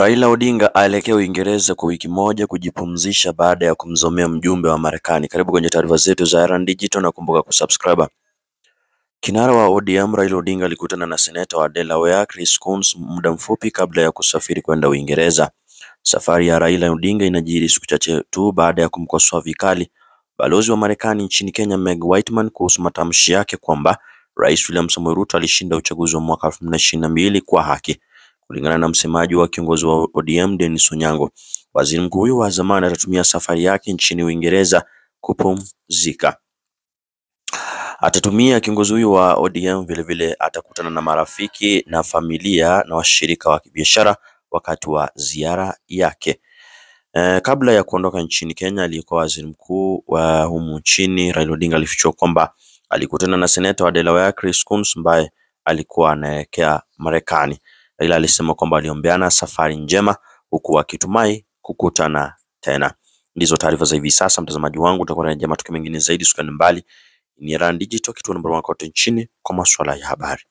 Raila Odinga aelekea Uingereza kwa wiki moja kujipumzisha baada ya kumzomea mjumbe wa Marekani. Karibu kwenye taarifa zetu za Erand Digital na kumbuka kusubscribe. Kinara wa ODM Raila Odinga alikutana na seneta wa Delaware Chris Coons muda mfupi kabla ya kusafiri kwenda Uingereza. Safari ya Raila Odinga inajiri siku chache tu baada ya kumkosoa vikali balozi wa Marekani nchini Kenya Meg Whitman kuhusu matamshi yake kwamba Rais William Samoei Ruto alishinda uchaguzi wa mwaka 2022 kwa haki. Kulingana na msemaji wa kiongozi wa ODM Dennis Onyango, waziri mkuu huyo wa zamani atatumia safari yake nchini Uingereza kupumzika. Atatumia kiongozi huyo wa ODM vilevile atakutana na marafiki na familia na washirika wa kibiashara wakati wa ziara yake. E, kabla ya kuondoka nchini Kenya, aliyekuwa waziri mkuu wa humu nchini Raila Odinga alifichua kwamba alikutana na seneta wa Delaware Chris Coons ambaye alikuwa anaelekea Marekani. Raila alisema kwamba aliombeana safari njema huku akitumai kukutana tena. Ndizo taarifa za hivi sasa, mtazamaji wangu, utakuwa na matukio mengine zaidi, usikane mbali. Ni Erand Digital, kituo namba moja kote nchini kwa masuala ya habari.